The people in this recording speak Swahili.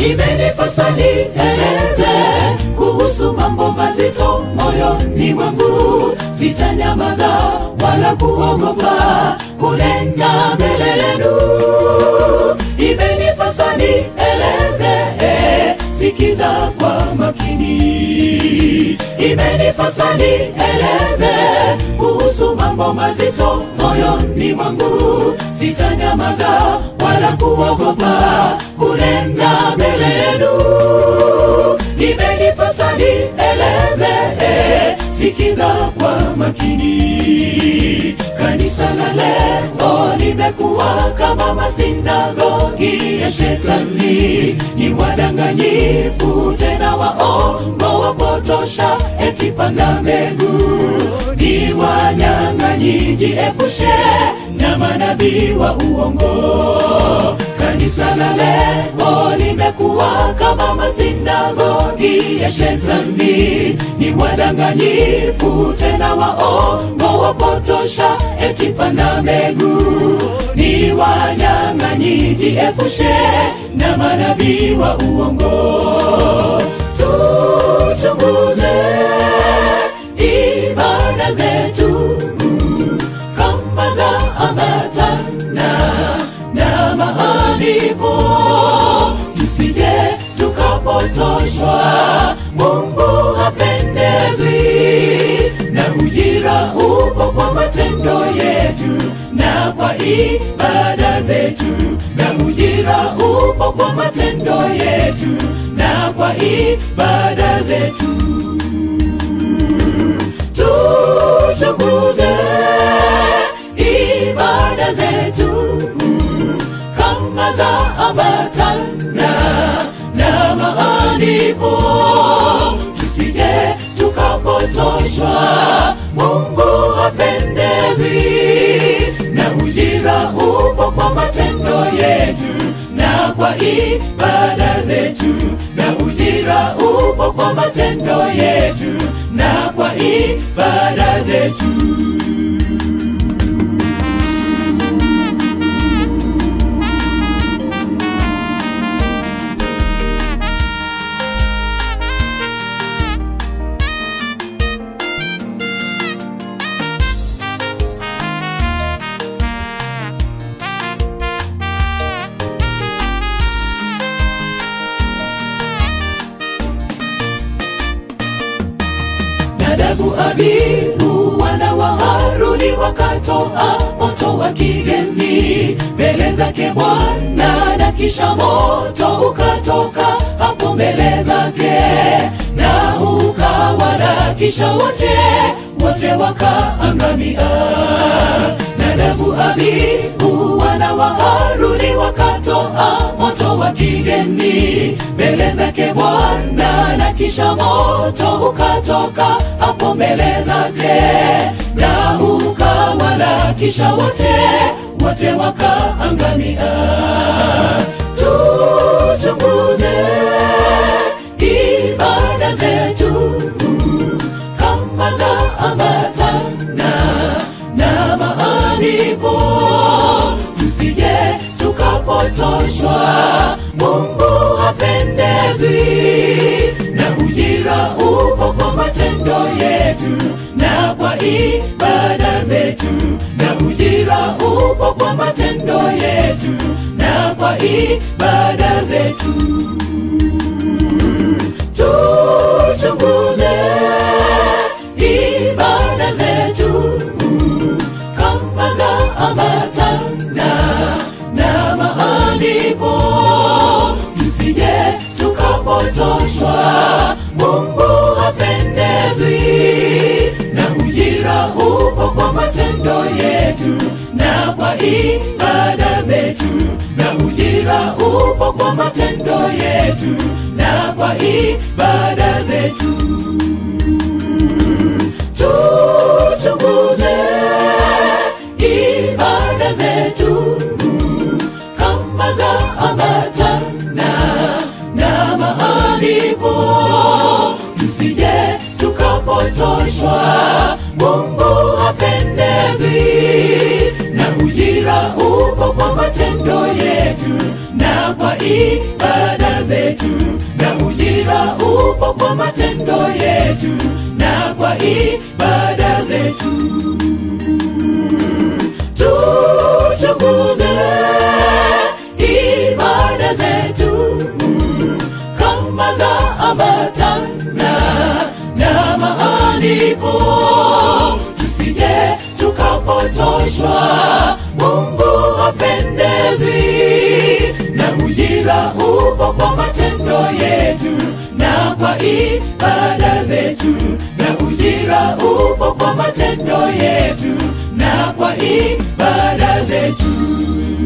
imenipasa nieleze kuhusu mambo mazito moyoni mwangu sitanyamaza wala kuogopa kunena mbele yenu imenipasa nieleze eh, sikiza kwa makini imenipasa nieleze kuhusu mambo mazito moyoni mwangu sitanyamaza wala kuogopa kunena mbele yenu imenipasa nieleze eh, sikiza kwa makini kanisa la leo limekuwa kama masinagogi ya shetani ni wadanganyifu tena waongo wapotosha eti panda mbegu ni wanyang'anyi jiepushe na manabii wa uongo kanisa la leo limekuwa kama masinagogi ya shetani ni wadanganyifu tena waongo wapotosha eti panda mbegu ni wanyang'anyi jiepushe na manabii wa uongo tuchunguze ibada zetu kama za ambatana na maandiko tusije tukapotoshwa mungu hapendezwi na ujira upo kwa matendo yetu na kwa ibada zetu na ujira upo kwa matendo yetu na kwa ibada zetu tuchunguze ibada zetu kama za ambatana na maandiko tusije tukapotoshwa mungu hapendezwi na ujira upo kwa matendo yetu na kwa ibada zetu na ujira upo kwa matendo yetu na kwa ibada zetu Nadabu, Abihu wana wa Haruni wakatoa moto wa kigeni mbele zake Bwana, na kisha moto ukatoka hapo mbele zake na ukawala, kisha wote wote wakaangamia. Nadabu, Abihu wana wa Haruni wakatoa moto wa kigeni mbele zake Bwana, na kisha moto ukatoka hapo mbele zake na ukawala, kisha wote wote wakaangamia. Tuchunguze ibada zetu kama za ambatana na maandiko, tusije tukapotoshwa. Mungu hapendezwi na ujira upo kwa matendo yetu na kwa ibada zetu, na ujira upo kwa matendo yetu na kwa ibada zetu. Tuchunguze ibada zetu kama za ambatana na maandiko, tusije tukapotoshwa. Mungu hapendezwi na ujira upo kwa matendo yetu na kwa ibada zetu, na ujira upo kwa matendo yetu na kwa ibada zetu. Tuchunguze ibada zetu kama za ambatana na maandiko, tusije tukapotoshwa. Mungu hapendezwi na ujira upo kwa matendo yetu na kwa ibada zetu upo kwa matendo yetu na kwa ibada zetu. Tuchunguze ibada zetu kama za ambatana na maandiko, tusije tukapotoshwa. Mungu hapendezwi na ujira upo kwa matendo yetu na kwa ibada zetu, na ujira upo kwa matendo yetu na kwa ibada zetu.